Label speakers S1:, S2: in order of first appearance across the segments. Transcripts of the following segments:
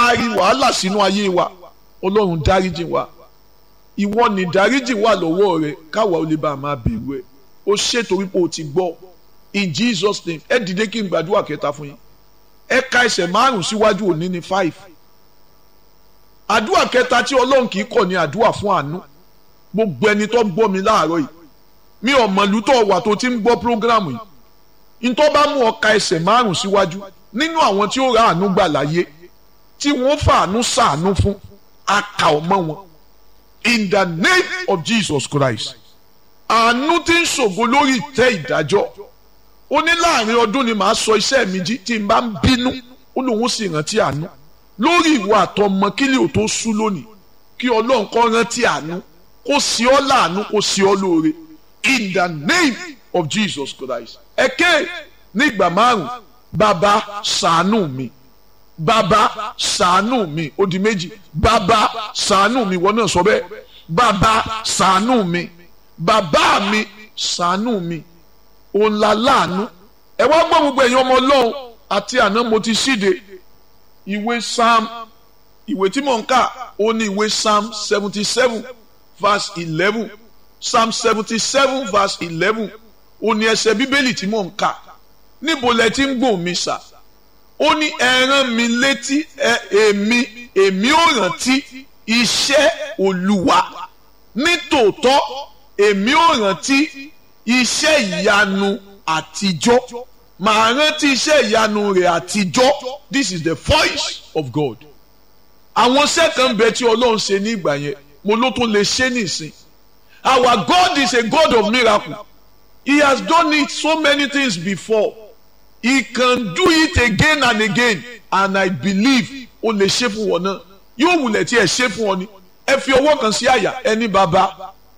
S1: taari wàhálà sínú ayé wa ọlọ́run dáríjì wa ìwọ ni dáríjì wà lọ́wọ́ rẹ káwa ó lè bá a máa bẹ̀rù ẹ o ṣe torí pé o ti gbọ́ in Jesus name ẹ dìde kí n gbàdúrà kẹta fún yín ẹ ka ẹsẹ̀ márùn síwájú òní ní five àdúrà kẹta tí ọlọ́run kì í kọ̀ ní àdúrà fún àánú gbogbo ẹni tó gbọ́ mi láàárọ̀ yìí mi ò mọ̀lú tó wà tó ti ń gbọ́ prógrámù yìí ntọ́ bá mú ọ ka ẹsẹ̀ márùn síwájú nínú àwọn tí ó ra àánú gbà láyé tí wọ́n fàánú sàánú fún aka ọmọ wọn in the name of Jesus Christ àánú tí ń ṣògo lórí ìtẹ́ ìdájọ́ ó ní láàrin ọdún ni màá sọ iṣẹ́ mi jí tí n bá ń bínú ó lóun sì rántí àánú lórí ìwà àtọmọ kí lè ò tó sú lónìí kí ọlọ́run kó rántí àánú kó sí ọ láàánú kó sí ọ lóore in the name of Jesus Christ ẹ̀kẹ́ ní ìgbà márùn bàbá ṣàánú mi bàbá ṣàánú mi ó di méjì bàbá ṣàánú mi wọ́n náà sọ bẹ́ẹ̀ bàbá ṣàánú mi bàbá mi ṣàánú mi òun la láàánú ẹ wá gbọ́ gbogbo ẹ̀yin ọmọ ọlọ́run àti àná mo ti ṣíde ìwé psalm ìwé tí mò ń kà ó ní ìwé psalm seventy seven verse eleven psalm seventy seven verse eleven ó ní ẹsẹ̀ bíbélì tí mò ń kà níbo lẹ ti ń gbọ́ mi sà ó ní ẹ rán mi létí èmi èmi ò rántí iṣẹ́ olúwa nítòótọ́ èmi ò rántí iṣẹ́ ìyanu àtijọ́ màá rántí iṣẹ́ ìyanu rẹ̀ àtijọ́ this is the voice of God àwọn sẹ́kàn bẹ tí ọlọ́run ṣe ní ìgbà yẹn mo ló tún lè ṣe nìsín our God is a God of miracle he has done it so many things before he can do it again and again and I believe ó lè ṣe fún wọn náà yóò wulẹ̀ tí ẹ ṣe fún ọ ni ẹ fi ọwọ́ kan sí àyà ẹni bàbá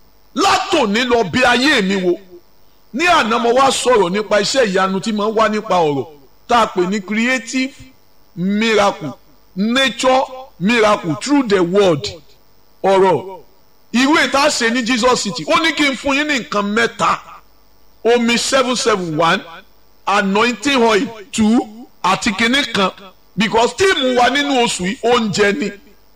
S1: látòní lọ bí ayé mi wò ní àná mo wá sọ̀rọ̀ nípa iṣẹ́ ìyanu tí mo ń wá nípa ọ̀rọ̀ tá a pè ní creative miracle nature miracle through the word ọ̀rọ̀ ìwé tá a ṣe ní Jesus City ó ní kí n fún yín ní nǹkan mẹ́ta omi seven seven one anointing oil two àti kinní kan because tíìmù wa nínú oṣù yìí oúnjẹ ni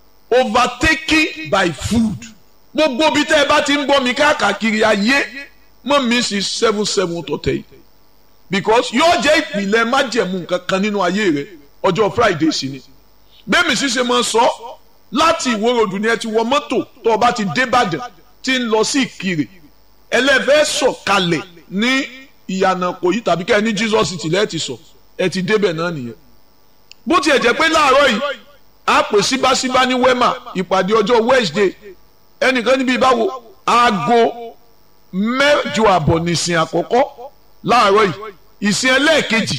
S1: overtaken by food gbogbo bí tẹ́ ẹ bá ti ń gbọ́ mi káàkiri ayé mọ́ mi sí seven seven tọ̀tẹ̀ yìí because yóò jẹ́ ìpìlẹ̀ májẹ̀mú nǹkan kan nínú ayé rẹ ọjọ́ Friday sí ni bẹ́ẹ̀ mi sì ṣe máa sọ láti ìwòròdù ni ẹ ti wọ mọ́tò tó o bá ti dé Ìbàdàn ti ń lọ sí Ìkirè ẹlẹ́fẹ́ sọ̀kalẹ̀ ní ìyànà kò yí tàbí kẹ́ ẹ ní Jesus City lẹ́ẹ̀ ti sọ ẹ ti débẹ̀ náà nìyẹn bó tiẹ̀ jẹ́ pé láàárọ̀ yìí a pè síbáṣíbá ní wema ìpàdé ọjọ́ Wednesday ẹnìkan níbi ìbáwo aago mẹ́jọ àbọ̀ nìsín àkọ́kọ́ láàárọ̀ yìí ìsìn ẹlẹ́ẹ̀kejì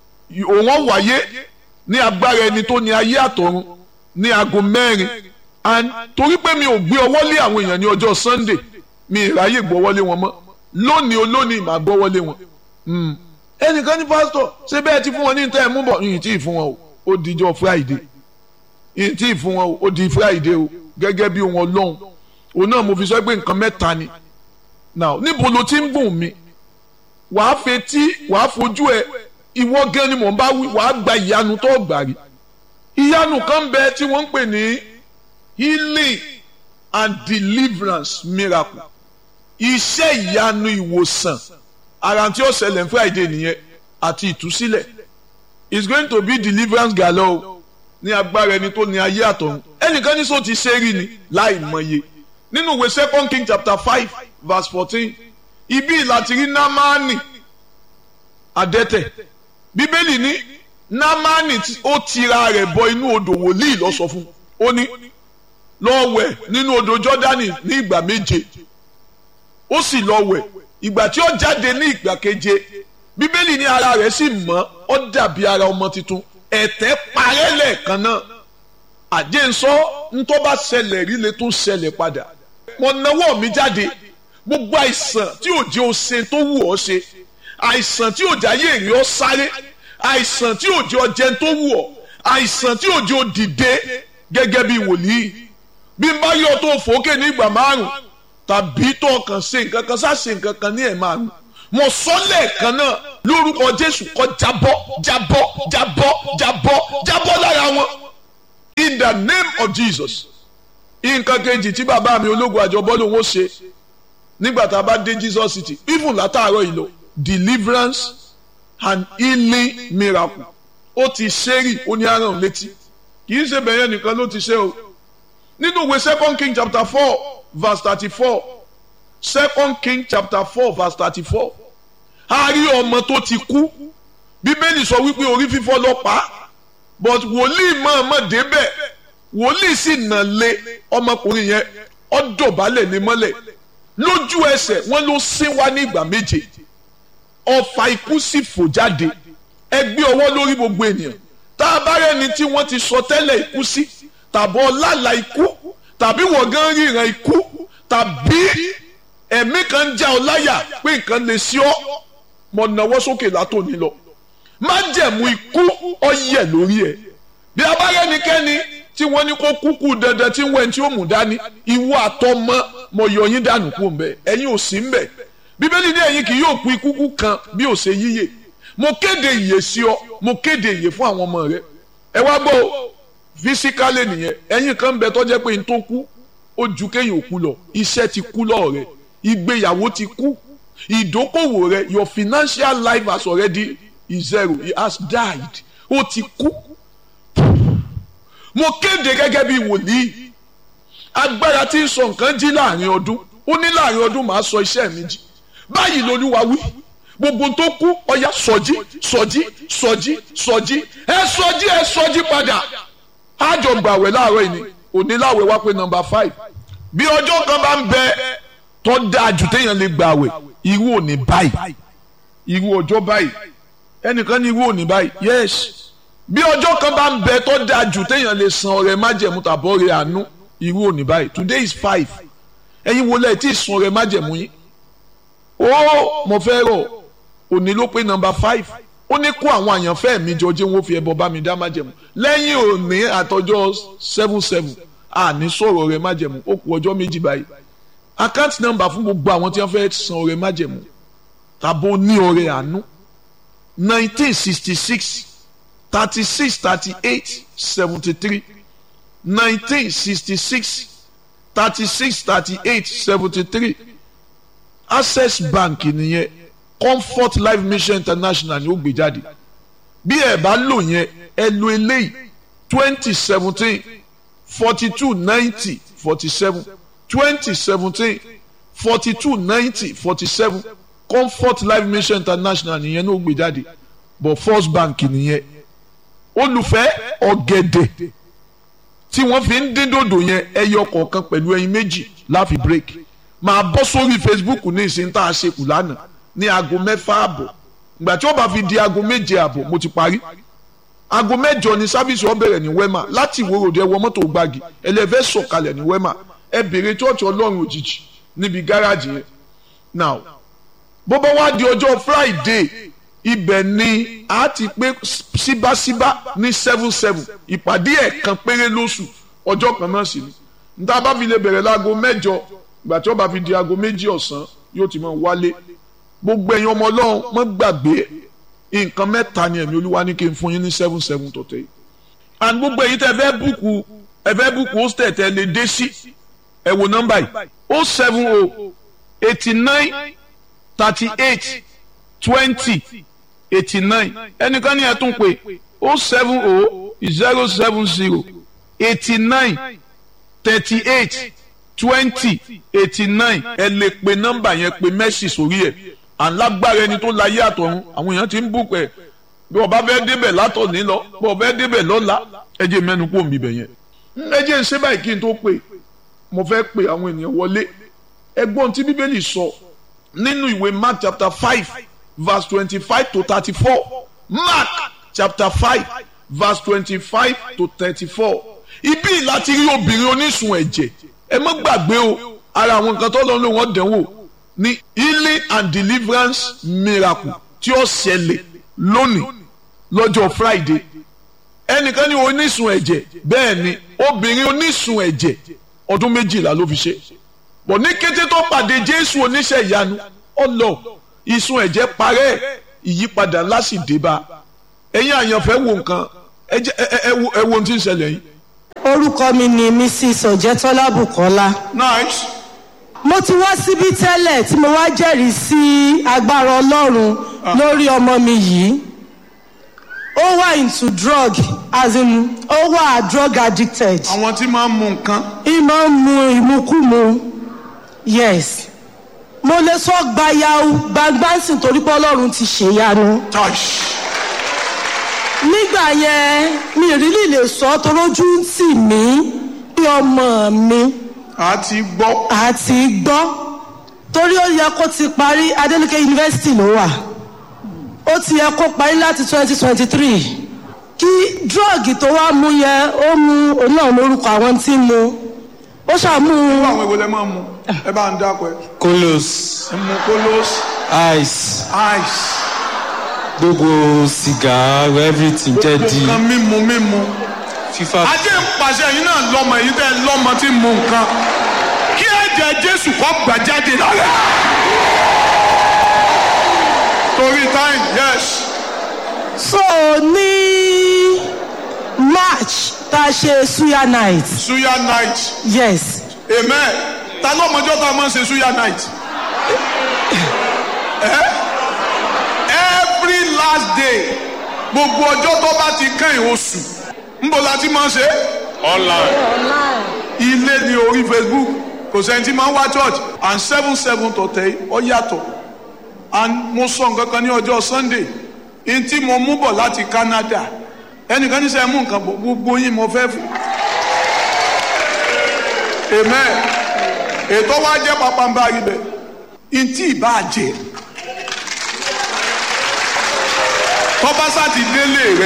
S1: òun wáyé ní agbára ẹni tó ní ayé àtọ̀run ní aago mẹ́rin and torí pé mi ò gbé ọwọ́ lé àwọn èèyàn ní ọjọ́ Sunday mi ìráyè gbọ́wọ́lé wọn mọ́ lónìí olónìí màá gbọ́wọ́lé wọn ẹnìkan ní pásítọ̀ ṣé bẹ́ẹ̀ ti fún wọn ní ìtẹ́ ẹ̀ mú bọ̀ yìí tí ì fún wọn o ó dijọ́ Friday yìí tí ì fún wọn o ó di Friday o gẹ́gẹ́ bí wọn lọ́hùn òun náà mo fi sọ pé nǹkan mẹ́ta ni now níbo ló ti ń gùn mí wàá fetí wàá fojú ẹ ìwọ gan ni mò ń bá wí wàá gba ìyanu tó gbà rí ìyanu kan bẹ tí wọ́n ń pè ní healing and deliverance miracle iṣẹ́ ìyanu ìwòsàn ara tí ó ṣẹlẹ̀ ní Friday nìyẹn àti ìtúsílẹ̀ it's going to be deliverance galore ní agbára ẹni tó ní ayé àtọ̀run ẹnìkan ní sọ ti ṣe rí ni láì mọye nínú ìwé second king chapter five verse fourteen ibi láti rí námánì adẹ́tẹ̀ bíbélì ní námánì ó tira rẹ̀ bọ inú odò wòlíì lọ sọ fún ó ní lọ wẹ̀ nínú odò jọ́dánì ní ìgbà méje ó sì lọ wẹ̀ ìgbà tí ó jáde ní ìgbà keje bíbélì ní ara rẹ̀ sì mọ́ ó dàbí ara ọmọ tuntun ẹ̀tẹ̀ parẹ́ lẹ́ẹ̀kan náà àjẹsọ ntọ́ bá ṣẹlẹ̀ rí lè tún ṣẹlẹ̀ padà mo nawọ́ mi jáde gbogbo àìsàn tí ò jẹ́ o ṣe tó wù ọ́ ṣe àìsàn tí ò jẹ́ ayé èrè ọ́ sáré àìsàn tí ò jẹ́ ọ jẹun tó wù ọ́ àìsàn tí ò jẹ́ o dìde gẹ́gẹ́ bí wòlíì bí n bá yọ tó fòókè ní ìgbà márùn tàbí tó kàn ṣe nǹkan kan sá ṣe nǹkan kan ní ẹ̀ márùn mo sọ lẹ́ẹ̀kan náà lórúkọ Jésù kó jábọ́ jábọ́ jábọ́ jábọ́ jábọ́ lára wọn in the name of Jesus nǹkan kejì tí bàbá mi ológun àjọbọ́ lòun ó ṣe nígbà tá a bá dé Jesus city even látàárọ̀ yìí lọ deliverance and healing miracle ó ti ṣẹ́rì ó ní aràn létí kì í ṣe bẹ̀yẹn nìkan ló ti ṣe o nínú ìwé second king chapter four verse thirty-four second king chapter four verse thirty-four a rí ọmọ tó ti kú bíbélì sọ wípé orí fífọ́ ló pa á but wòlíì mọ̀ọ́mọ̀ débẹ̀ wòlíì sì nà lé ọmọkùnrin yẹn ó dọ̀bálẹ̀ ní mọ́lẹ̀ lójú ẹsẹ̀ wọ́n ló sín wá ní ìgbà méje ọfà ikú sì fò jáde ẹ gbé ọwọ́ lórí gbogbo ènìyàn tá a bá rẹni tí wọ́n ti sọ tẹ́lẹ̀ ikú sí tàbí ọlàlà ikú tàbí wọ́n gan ríran ikú tàbí ẹ̀mí kan já ọ láyà pé nǹkan lè sí ọ mọ̀ náwó sókè látòní lọ májẹ̀mú ikú ọyẹ lórí ẹ̀ bí a bá rẹ́nikẹ́ni tí wọ́n ní kó kúkú dandan tí wọ́n tí ó mú dání ìwọ àtọmọ mọ̀ yọ yín dànù kú ń bẹ ẹ̀yin ò sí ń bẹ bíbélì ní ẹ̀yin kì yóò kú ikú kan bí ò ṣe yíyè mo kéde ìyè sí ọ mo kéde ìyè fún àwọn ọmọ rẹ ẹ wá gbọ́ fisikálẹ̀ nìyẹn ẹ̀yin kan ń bẹ tó jẹ́ pé n tó kú ó ju kéèyàn kú lọ iṣẹ́ ti kú lọ́ọ̀ rẹ ìgbéyàwó ti kú ìdókòwò rẹ your financial life has already is zero he has died ó ti kú mo kéde gẹ́gẹ́ bí wòlíì agbára tí ń sọ nǹkan jí láàrin ọdún ó ní láàrin ọdún màá sọ iṣẹ́ mi jí báyìí lolúwa wí gbogbo tó kú ọya sọjí sọjí sọjí sọjí ẹ sọjí ẹ sọjí padà àjọ gbàwẹ̀ láàárọ̀ yìí ni òní láwẹ̀ wá pé nọ́mbà five bí ọjọ́ kan bá ń bẹ tó dáa jù téèyàn lè gbàwẹ̀ irú òní báyìí irú ọjọ́ báyìí ẹnìkan ní irú òní báyìí yes bí ọjọ́ kan bá ń bẹ tó dáa jù téèyàn lè san ọrẹ májẹ̀mú tàbí ọrẹ àánú irú òní báyìí today is five ẹ̀yin wo lẹ́ẹ̀ tí ì san ọrẹ májẹ̀mú yín ó mo fẹ́ rọ̀ òní ló pé nọ́mbà five ó ní kó àwọn àyànfẹ́ mi jọ jẹ́ wọ́n fi ẹbọ bá mi dá májẹ̀mú lẹ́yìn òní àtọjọ́ seven seven àní sọ̀rọ̀ ọrẹ májẹ̀mú ó kù ọjọ́ méjì báyìí account number fún gbogbo àwọn tí wọ́n fẹ́ san ọrẹ májẹ̀mú tàbó ní ọrẹ àánú nineteen sixty six thirty six thirty eight seventy three nineteen sixty six thirty six thirty eight seventy three access bank nìyẹn comfort life mission international ni ó gbé jáde bí ẹ bá lò yẹn ẹ lo eléyìí twenty seventeen forty two ninety forty seven twenty seventeen forty two ninety forty seven comfort life mission international nìyẹn ló gbé jáde but first bank nìyẹn olùfẹ́ ọ̀gẹ̀dẹ̀ tí wọ́n fi ń dín dòdò yẹn ẹyọ kọ̀ọ̀kan pẹ̀lú ẹyin méjì láfi break máa bọ́ sórí facebook ní ìsìn tá a ṣe kù lánàá ní aago mẹ́fà àbọ̀ ìgbà tí ó bá fi di aago méje àbọ̀ mo ti parí aago mẹ́jọ ni sábìsì ó bẹ̀rẹ̀ ní wema láti ìwòrò dé wọ mọ́tò gbági ẹlẹ́fẹ́ sọ̀kalẹ̀ ní wema ẹ bèrè chọ́ọ̀chì ọlọ́run òjijì níbi gáràjì yẹn now bó bá wá di ọjọ́ friday ibẹ̀ ni a ti pé síbáṣíbá ní seven seven ìpàdé ẹ̀kan péré lóṣù ọjọ́ kan náà sì ni níta bá fi lè bẹ̀rẹ̀ láago mẹ́jọ ìgbà tí ó bá fi di aago méjì ọ̀sán yóò ti máa wálé gbogbo ẹ̀yin ọmọ ọlọ́run mọ́ gbàgbé nǹkan mẹ́ta ni ẹ̀mí olúwa ní kí n fún yín ní seven seven tọ̀tẹ̀ yìí and gbogbo ẹ̀yin tẹ́ fẹ́ búùkù ẹ fẹ́ búùkù hostel tẹ́ lè dé sí ẹ wo nọ́mbà yìí o seven o eighty nine thirty eight twenty eighty nine ẹnìkan ní ẹ tún pé o seven o zero seven zero eighty nine thirty eight twenty eighty nine ẹ lè pe nọ́mbà yẹn pe mẹ́sì sórí ẹ̀ alágbára ẹni tó láyé àtọ̀run àwọn èèyàn ti ń bùkún ẹ̀ bí ọba fẹ́ débẹ̀ látọ̀ní lọ bí ọba fẹ́ débẹ̀ lọ́la ẹ jẹ́ mẹ́nu kó mi bẹ̀ yẹn. ẹ jẹ́ ń ṣe báyìí kí n tó pè mo fẹ́ pe àwọn ènìyàn wọlé ẹgbọ́n tí bíbélì sọ nínú ìwé mark chapter five verse twenty-five to thirty-four mark chapter five verse twenty-five to thirty-four ibi láti rí obìnrin onísun ẹ̀jẹ̀ ẹ má gbàgbé o ara àwọn nǹkan tó lọ ló wọ́n dẹ̀wò ní healing and deliverance miracle tí ó ṣẹlẹ̀ lónìí lọ́jọ́ friday ẹnìkan ní onísun ẹ̀jẹ̀ bẹ́ẹ̀ ni obìnrin onísun ẹ̀jẹ̀ ọdún méjìlá ló fi ṣe bọ̀ ní kété tó pàdé jésù oníṣẹ́ ìyanu ọlọ ìsun ẹ̀jẹ̀ parẹ́ ìyípadà ńlá sì dé bá ẹ̀yin àyànfẹ́ wo nǹkan ẹ wo ohun tí ń ṣẹlẹ̀ yìí
S2: orúkọ mi ni mrs ọ̀jẹ̀tọ́lá bukola
S1: nice
S2: mo ti wá síbí tẹ́lẹ̀ tí mo wá jẹ́rìí sí agbára ọlọ́run lórí ọmọ mi yìí ó wà into drug as in ó wà drug addicted
S1: àwọn tí máa ń mu nǹkan
S2: ìmọ̀ ń mu ìmukúmu yes mo lè sọ gbayau gbangbansin torí pé ọlọ́run ti ṣèyanu
S1: touch
S2: nígbà yẹn mi ì rílì lè sọ torójú ń tì mí bí ọmọ mi
S1: àti gbọ́
S2: àti gbọ́ torí ó yẹ kó ti parí adeleke university ló wà ó ti yẹ kó parí láti twenty twenty three kí drọ́ọ̀gì tó wá mú yẹ ó mú òun náà lórúkọ àwọn tí ń mu ó ṣàmú
S1: irú àwọn èwo lẹ máa ń mu ẹ bá ń dákọ ẹ
S3: kolos
S1: ẹ mu kolos
S3: ice
S1: ice
S3: gbogbo sìgá everything jẹ́ di
S1: nǹkan mímu mímu
S3: fífa
S1: ajé ń pàṣẹ yín náà lọ́mọ èyí tẹ́ lọ́mọ tí ń mu nǹkan kí ẹ̀jẹ̀ jésù kọ́ gbà jáde lára torí time yes
S2: so ní march tá a ṣe suya night
S1: suya night
S2: yes
S1: amen ta lọ́mọjọ́ tá a máa ń ṣe suya night Eh? every last day gbogbo ọjọ́ tó bá ti kẹ́yìn oṣù ńbọ̀ la ti máa ń ṣe online ilé ní orí facebook kò sẹ́ni tí máa ń wá church and seven seven tọ̀tẹ̀ ọ yàtọ̀ and mo sọ nǹkan kan ní ọjọ́ sunday n tí mo mú bọ̀ láti canada ẹnìkan ní sẹ́ mú nǹkan bọ̀ gbogbo yín mo fẹ́ fún amen ètò wa jẹ́ pàpàǹbà ibẹ̀ n tí ì bá jẹ́ tọ́ba sá ti délé rẹ.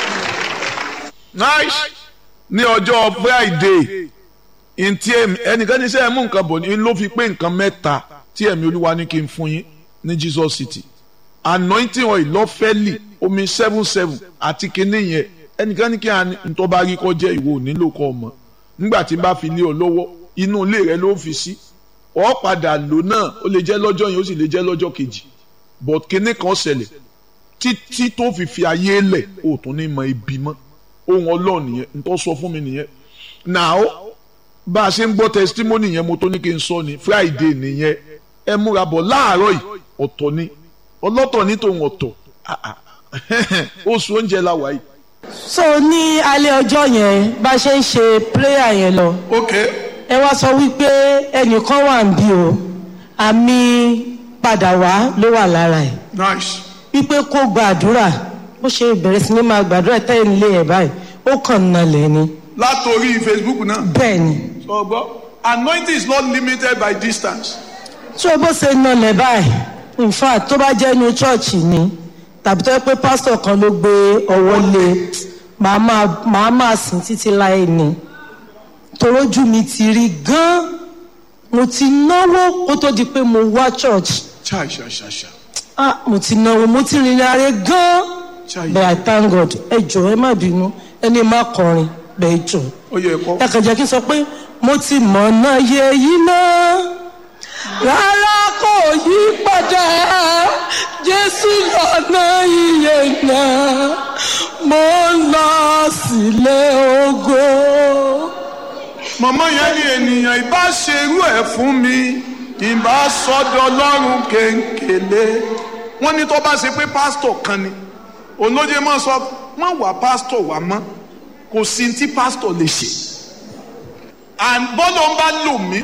S1: nice ní ọjọ́ friday ntí ẹnìkan ní sẹ́ ẹ̀ mú nǹkan bọ̀ ní ló fi pé nǹkan mẹ́ta tí ẹ̀mí olúwa ní kí n fún yín ní jesus city anointing oil lọ́fẹ́lì omi seven seven àti kinní yẹn ẹnìkan ní kí n tó bá rí kọ́ jẹ́ ìwọ nílò kọ́ ọmọ nígbà tí n bá fi lé ọ lọ́wọ́ inú ilé rẹ ló fi sí ọ padà lò náà ó lè jẹ́ lọ́jọ́ yẹn ó sì lè jẹ́ lọ́jọ́ kejì but kinní kan ṣẹlẹ̀ títí tó fi fi ayé lẹ̀ ó tún ní mọ ibi mọ́ ohun ọlọ́run nìyẹn ntọ́ sọ fún mi nìyẹn now bá a ṣe ń gbọ́ testimony yẹn mo tó ní kí n sọ ni friday nìyẹn ẹ múra bọ̀ láàárọ̀ yìí ọ̀tọ̀ ni ọlọ́tọ̀ ní tòun ọ̀tọ̀ Ah, ah. oṣù oúnjẹ la wà yìí.
S2: so ní alẹ́ ọjọ́ yẹn bá a ṣe ń ṣe prayer yẹn lọ
S1: ok
S2: ẹ wá sọ wípé ẹnìkan wà ń bí o àmì padà wá ló wà lára ẹ̀
S1: nice
S2: wípé kó gbàdúrà ó ṣe bẹ̀rẹ̀ sí ní máa gbàdúrà tẹ́yìn lé ẹ̀ báyìí ó kàn nalẹ̀ ni
S1: látòrí facebook náà
S2: bẹ́ẹ̀ ni
S1: sọ gbọ́ anointing is not limited by distance
S2: tí o bó ṣe nalẹ̀ báyìí in fact tó bá jẹ́ inú chọ́ọ̀chì ni tàbí tó yẹ pé pásítọ̀ kan ló gbé ọwọ́ lé màá máa màá máa sìn títí láì ní torójú mi ti rí gan mo ti náwó kó tó di pé mo wá church
S1: chai chai chai chai
S2: ah mo ti náwó mo ti rìnrìn àárẹ̀ gan
S1: chai
S2: but i thank god ẹ jọ̀ọ́ ẹ má bínú ẹni má kọrin bẹ́ẹ̀ jọ
S1: ó yẹ kọ́
S2: ẹ kàn jẹ́ kí n sọ pé mo ti mọ̀ náà yẹ yí náà rárá kò yí padà jésù lọ́nà iye náà mo ń lọ sílé ògo.
S1: màmá yẹn ní ènìyàn ìbá ṣerú ẹ̀ fún mi ìbá sọ́dọ̀ ọlọ́run kéńkélé wọ́n ní tó bá ṣe pé pásítọ̀ kan ni olóye máa sọ má wá pásítọ̀ wá mọ́ kò sí ní tí pásítọ̀ lè ṣe and bọ́lọ̀ ń bá lò mí